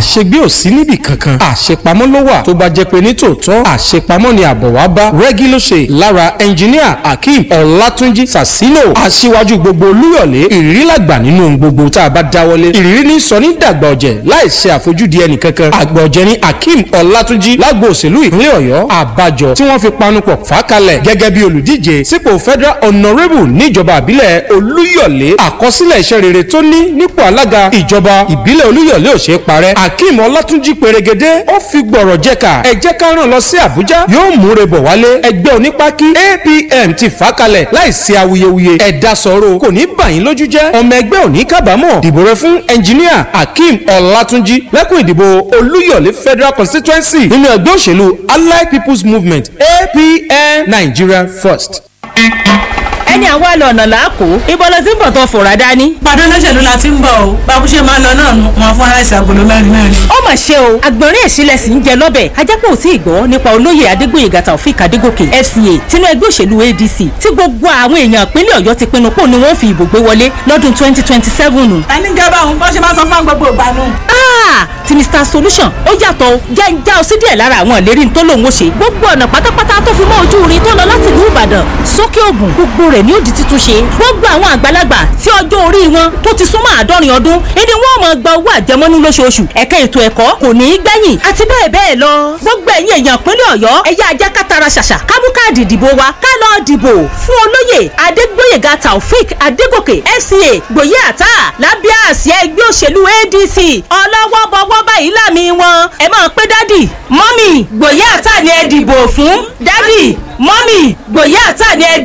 àṣegbé ò sí níbì kankan àṣepamọ́ ló wà tó bá jẹ́ pé ní tòótọ́ àṣepamọ́ ni àbọ̀ wá bá rẹ́gí ló ṣe lára ẹnjiníà akeem ọlátúnjì sàsínò aṣíwájú gbogbo olúyọ̀lé ìrírí làgbà nínú ohun gbogbo tá a bá dáwọ́lé ìrírí ní sọ ní dàgbà ọ̀jẹ̀ láì ṣe àfojúdi ẹnì kankan àgbà ọ̀jẹ̀ ni akeem ọlátúnjì lágbo òṣèlú ìpínlẹ̀ ọ̀yọ́ àbájọ tí wọ́n fi panupọ̀ fàákalẹ̀ gẹ́gẹ́ bí olùdíje sípò federal honourable níjọba àbílẹ̀ olúyọ̀lé àkọsílẹ̀ iṣẹ́ rere tó ní nípò alága ìjọba ìbílẹ̀ olúyọ̀lé ò ṣe é parẹ́ akeem ọlátúnjì pèrègede ó fi gbọ̀rọ̀ jẹ́ka ẹ jẹ́ ká ràn lọ sí àbújá yóò múre bọ̀ wálé ẹgbẹ́ onípákí apm ti fà kalẹ̀ láìsí awuyewuye ẹ̀dá sọ̀rọ̀ kò ní bàyín lójú jẹ́ ọmọ ẹgbẹ́ òní kábàámọ̀ dìbò rẹ fún ẹnjiníà akeem ọlátúnjì lẹ́kùn ìdìbò olúyọ̀lé federal constituency nínú ẹgbẹ́ òṣèlú allied people's movement apm nigeria first ẹni àwa lọ ọ̀nà làákò ibo ló ti ń bọ̀ tó fòrà dání. pàdé olóṣèlú la ti ń bọ̀ o báwo ṣe máa lọ náà nù wọn fún aláìsí agolo mẹ́rin mẹ́rin. ó mà ṣe o àgbọ̀nrín èṣìlẹ̀ sì ń jẹ lọ́bẹ̀ ajápọ̀ ò tí ì gbọ́ nípa olóyè adégbòyègà taofik adégòkè fca tinú ẹgbẹ́ òṣèlú adc tí gbogbo àwọn èèyàn ìpínlẹ̀ ọ̀yọ́ ti pinnu pò ní wọ́n fi ìbò gbé wọlé lọ́dún twenty twenty seven. ẹni gẹ́gẹ́ òun bọ́ ṣe máa sọ fún gbogbo ìbánu. ti mr solution ó yàtọ̀ jẹ́ ń já ọ sí díẹ̀ lára àwọn ìlérí tó lòun ó ṣe gbogbo ọ̀nà pátápátá tó fi mọ́ ojú irin tó lọ láti ìlú ìbàdàn sókè ògùn gbogbo rẹ̀ ní ó di títún ṣe gbogbo àwọn àgbàlagbà tí ọjọ́ orí wọn tó ti súnmọ́ àádọ́rin ọdún ìdí wọn máa gba owó àjẹmọ́nú lóṣooṣù ẹ̀ka ètò ẹ̀kọ́ kò ní í gbẹ̀yìn àti bẹ́ẹ̀ bẹ́ẹ̀ lọ gbogbo ẹ̀yin èèyàn ìpínlẹ̀ ọ̀yọ́ ẹ̀yà ajá kátara ṣàṣà kámú káàdì ìdìbò wa ká lọ dìbò fún olóyè adégbóyèga taofik adégòkè fca gbòye àtà lábẹ́ àsíá ẹgbẹ́ òṣèlú adc ọlọ́wọ́ bọ́wọ́ báyìí láàmì wọn ẹ máa pé dádì mọ́mì gbòye àtà ni ẹ dìbò fún dádì mọ́mì gbòye àtà ni ẹ